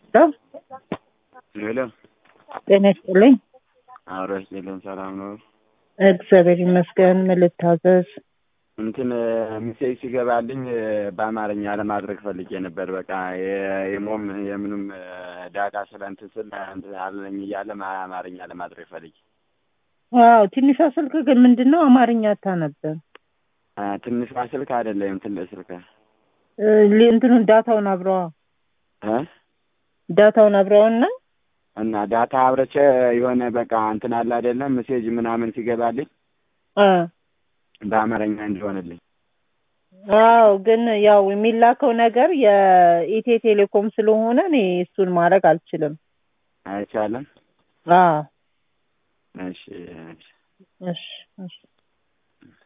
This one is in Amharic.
ሄሎ ጤና ይስጥልኝ። አብረሽ የለም ሰላም ነው። እግዚአብሔር ይመስገን። ምን ልታዘዝ? እንትን ሚሴጅ ሲገባልኝ በአማርኛ ለማድረግ ፈልጌ ነበር። በቃ የ- የሞም የምኑም ዳታ ስለ እንትን ስል እንትን አለኝ እያለ ማ- አማርኛ ለማድረግ ፈልጌ ዋው ትንሿ ስልክ ግን ምንድን ነው አማርኛ አታነብም። አ፣ ትንሿ ስልክ አይደለም ትልቅ ስልክ እ፣ ሊ- እንትኑን ዳታውን አብረዋ እ ዳታውን አብረዋና እና ዳታ አብረቼ የሆነ በቃ እንትን አለ አይደለም ሜሴጅ ምናምን ሲገባልኝ አ በአማርኛ እንዲሆንልኝ አዎ ግን ያው የሚላከው ነገር የኢትዮ ቴሌኮም ስለሆነ እኔ እሱን ማድረግ አልችልም። አይቻልም። አዎ እሺ እሺ። እሺ እሺ